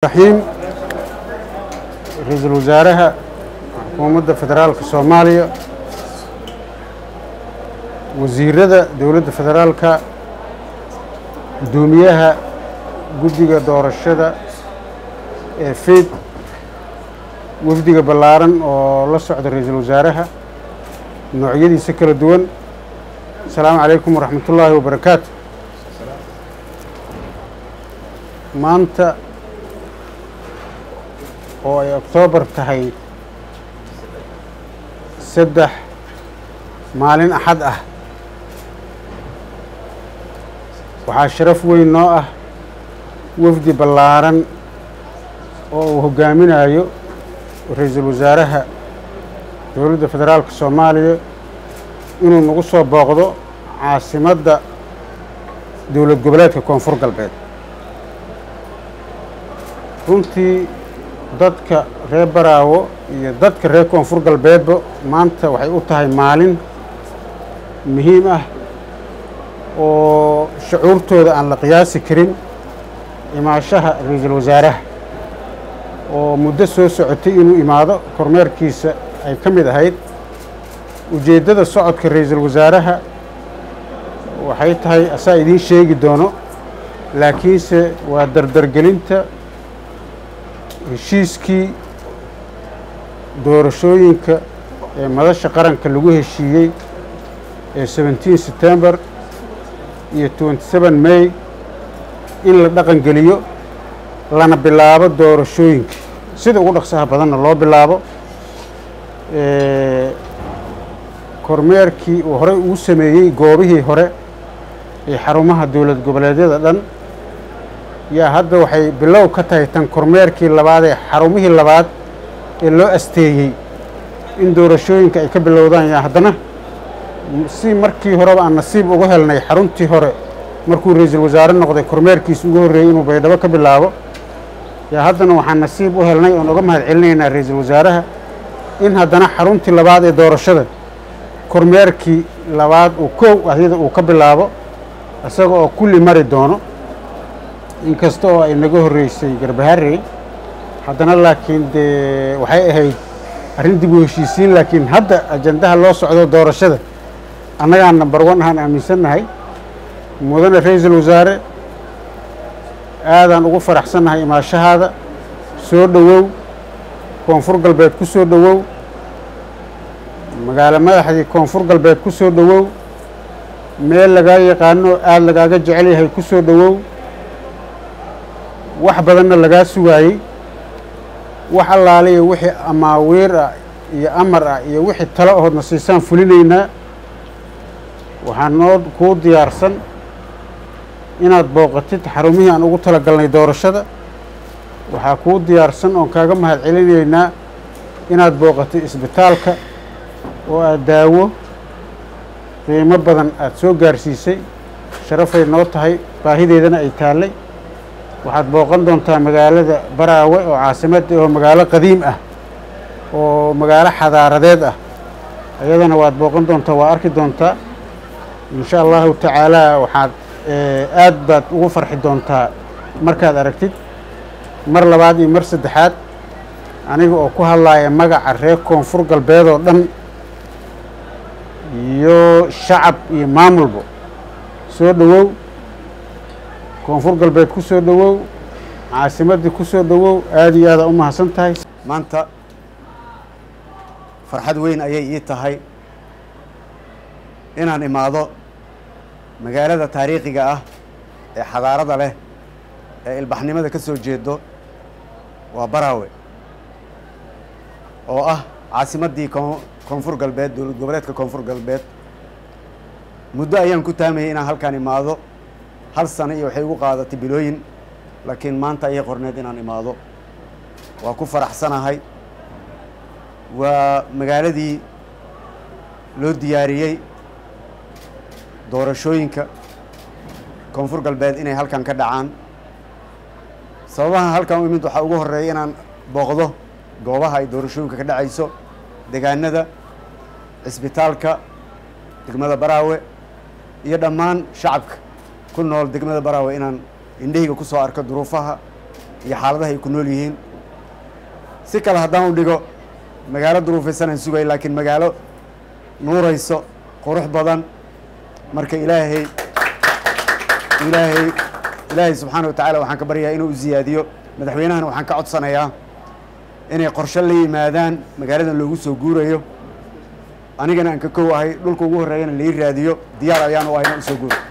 raxiim ra-iisul wasaaraha xukuumadda federaalka soomaaliya wasiirada dowladda federaalka guddoomiyaha guddiga doorashada ee feed wafdiga ballaaran oo la socda ra-iisul wasaaraha noocyadiisa kala duwan asalaamu calaykum waraxmat ullaahi wabarakaatu maanta oo ay oktoobar tahay saddex maalin axad ah waxaa sharaf weyn noo ah wafdi ballaaran oo uu hoggaaminayo ra-iisul wasaaraha dowladda federaalka soomaaliya inuu nagu soo booqdo caasimadda dowlad goboleedka koonfur galbeed runtii dadka reer baraawo iyo dadka reer koonfur galbeedba maanta waxay u tahay maalin muhiim ah oo shucuurtooda aan la qiyaasi karin imaashaha ra-iisul wasaaraha oo muddo soo socotay inuu imaado kormeerkiisa ay ka mid ahayd ujeeddada socodka ra-iisul wasaaraha waxay tahay asaa idiin sheegi doono laakiinse waa dardargelinta heshiiskii doorashooyinka ee madasha qaranka lagu heshiiyey ee seventeen september iyo twenty seven may in la dhaqan geliyo lana bilaabo doorashooyinka sida ugu dhaqsaha badanna loo bilaabo kormeerkii uu horey ugu sameeyey goobihii hore ee xarumaha dowlad goboleedyada dhan yaa hadda waxay bilow ka tahay tan kormeerkii labaad ee xarumihii labaad ee loo asteeyey in doorashooyinka ay ka bilowdaan yaa haddana si markii horeba aan nasiib ugu helnay xaruntii hore markuu ra-iisul wasaare noqday kormeerkiisa ugu horreeyey inuu baydhabo ka bilaabo yaa haddana waxaan nasiib u helnay oon uga mahad celinaynaa ra-iisul wasaaraha in haddana xaruntii labaad ee doorashada kormeerkii labaad uu kow ahyada uu ka bilaabo isaga oo kulli mari doono inkasta oo ay naga horreysay garbaharey haddana laakiin dee waxay ahayd arrin dib u heshiisiin laakiin hadda ajandaha loo socdo doorashada annagaan nambar one ahaan aaminsannahay mudane ra-iisul wasaare aadaan ugu faraxsannahay imaashahaada soo dhowow koonfur galbeed ku soo dhowow magaalo madaxdii koonfur galbeed ku soo dhowow meel lagaa yaqaano aada lagaaga jecel yahay ku soo dhowow wax badanna lagaa sugaayey wax allaaliya wixii amaawiir ah iyo amar ah iyo wixii talo ahoodna siisaan fulinaynaa waxaa noo kuu diyaarsan inaad booqatid xarumihii aan ugu tala galnay doorashada waxaa kuu diyaarsan oon kaaga mahad celinaynaa inaad booqatid isbitaalka oo aad daawo qiimo badan aada soo gaarsiisay sharafay noo tahay baahideedana ay taallay waxaad booqan doontaa magaalada baraawe oo caasimadda oo magaalo qadiim ah oo magaalo xadaaradeed ah iyadana waad booqan doontaa waa arki doontaa insha allahu tacaala waxaad aad baad ugu farxi doontaa markaad aragtid mar labaad iyo mar saddexaad aniga oo ku hadlaaya magaca reer koonfur galbeed oo dhan iyo shacab iyo maamulba soo dhowow koonfur galbeed ku soo dhowow caasimaddii ku soo dhowow aada iyo aada u mahadsan tahay maanta farxad weyn ayay ii tahay inaan imaado magaalada taariikhiga ah ee xadaarada leh ee ilbaxnimada ka soo jeedo waa baraawe oo ah caasimaddii koonfur galbeed dowlad goboleedka koonfur galbeed muddo ayaan ku taamayay inaan halkaan imaado hal sano iyo waxay igu qaadatay bilooyin laakiin maanta ayay qorneed inaan imaado waa ku faraxsanahay waa magaaladii loo diyaariyey doorashooyinka koonfur galbeed inay halkan ka dhacaan sababaha halkan u imid waxaa ugu horreeya inaan booqdo goobaha ay doorashooyinka ka dhacayso degaanada cisbitaalka degmada baraawe iyo dhammaan shacabka ku nool degmada baraawe inaan indhahayga ku soo arko duruufaha iyo xaaladaha ay ku nool yihiin si kale haddaan u dhigo magaalo duruufaysan aan sugay laakiin magaalo nuurayso qurux badan marka ilaahay ilaahay ilaahay subxaana wa tacaala waxaan ka baryayaa inuu ziyaadiyo madaxweynahana waxaan ka codsanayaa inay qorshe la yimaadaan magaaladan loogu soo guurayo anigana aan ka kow ahay dhulka ugu horreeyana lai raadiyo diyaar ayaan u ahayna usoo guuro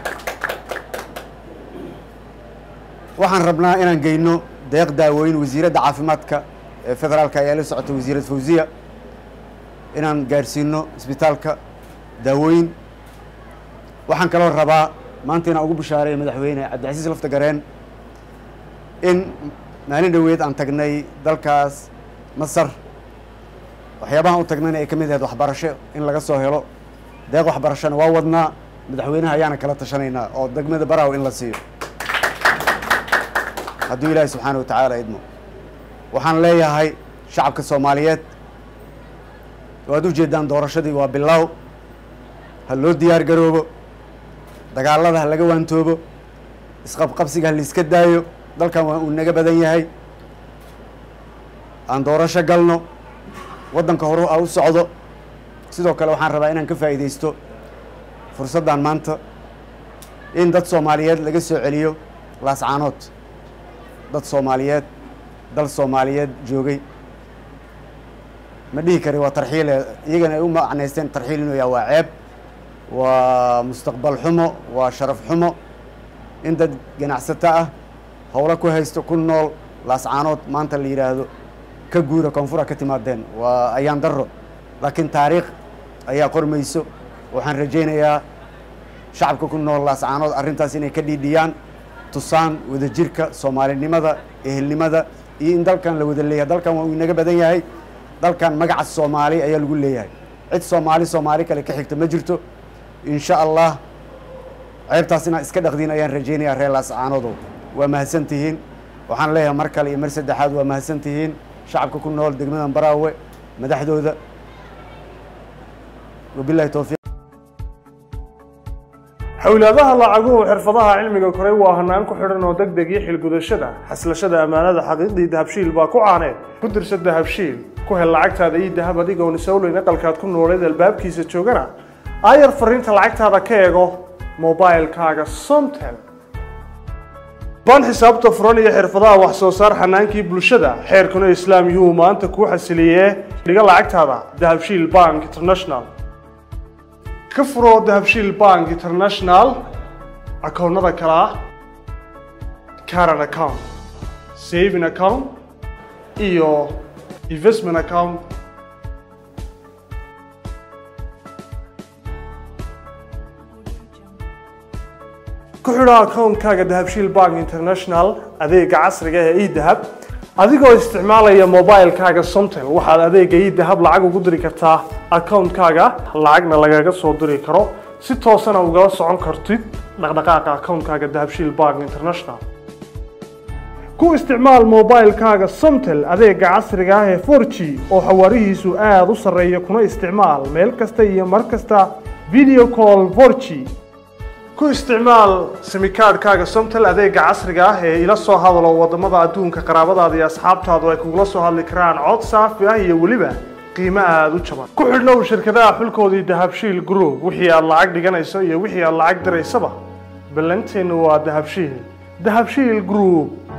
waxaan rabnaa inaan geyno deeq daawooyin wasiiradda caafimaadka ee federaalka ayaa la socota wasiirad fawziya inaan gaarsiino isbitaalka daawooyin waxaan kaloo rabaa maanta inaan ugu bishaareeya madaxweyne cabdicasiis lafta gareen in maalin dhoweed aan tagnay dalkaas masar waxyaabahan u tagnayna ay ka mid ahayd waxbarasho in laga soo helo deeq waxbarashona waa wadnaa madaxweynaha ayaana kala tashanaynaa oo degmada baraw in la siiyo hadduu ilaahi subxaana wa tacaala idmo waxaan leeyahay shacabka soomaaliyeed waad u jeedaan doorashadii waa bilaaw ha loo diyaar garoobo dagaalada ha laga waantoobo isqabqabsiga ha laiska daayo dalkan waa uu naga badan yahay aan doorasho galno waddanka horu a u socdo sidoo kale waxaan rabaa inaan ka faa'iidaysto fursaddan maanta in dad soomaaliyeed laga soo celiyo laascaanood dad soomaaliyeed dal soomaaliyeed joogay ma dhihi kari waa tarxiile iyagana ay u macnaysteen tarxiil inuu yaha waa ceeb waa mustaqbal xumo waa sharaf xumo in dad ganacsato ah howlo ku haysto ku nool laascaanood maanta la yidhaahdo ka guura koonfura ka timaadeen waa ayaan darro laakiin taariikh ayaa qormayso waxaan rajaynayaa shacabka ku nool laascaanood arrintaas inay ka dhiidhiyaan tusaan wadajirka soomaalinimada ehelnimada iyo in dalkan la wada leeyahay dalkan waa uu inaga badan yahay dalkan magaca soomaali ayaa lagu leeyahay cid soomaali soomaali kale ka xigta ma jirto insha allah ceebtaas inaa iska dhaqdiin ayaan rajaynayaa reer laascaanodow waa mahadsan tihiin waxaan leeyahay mar kale iyo mar saddexaad waa mahadsan tihiin shacabka ku nool degmadan baraawe madaxdooda wabilahi towfiiq xowlaadaha lacaguhu xirfadaha cilmiga koray waa hanaan ku xidhan oo deg deg iyo xilgudashada xaslashada ammaanada xaqiiqdii dahabshiil baa ku caaneed ku dirsa dahabshiil ku hel lacagtaada iyo dahab adigoon isowleyn aqalkaad ku nooleed albaabkiisa joogana aayar fariinta lacagtaada ka eego mobilkaaga somtel baan xisaabta furan iyo xirfadaha wax soo saar xanaankii bulshada xeerkuna islaam yuhuu maanta kuu xasiliyee dhiga lacagtaada dahabshiil bank international ka furo dahabshiil bank international akoonnada kale ah caran account saving account iyo investment account ku xidho akoonkaaga dahabshiil bank international adeega casriga ee edahab adigoo isticmaalaya mobilkaaga somtel waxaad adeega edahab lacag ugu diri kartaa akoonkaaga lacagna lagaga soo diri karo si toosana ugala socon kartid dhaqdhaqaaqa akoonkaaga dahabshiil bank international ku isticmaal mobilkaaga somtel adeega casriga ah ee 4g oo xawaarihiisu aada u sarreeya kuna isticmaal meel kasta iyo mar kasta video call 4g ku isticmaal simikaadhkaaga somtel adeega casriga ah ee ila soo hadalo wadamada adduunka qaraabadaada iyo asxaabtaadu ay kugula soo hadli karaan cod saafi ah iyo weliba qiimo aada u jaban ku xidhnow shirkadaha xulkoodii dahabshiil group wixii aad lacag dhiganayso iyo wixii aad lacag diraysaba ballanteennu waa dahabshiil dahabshiil group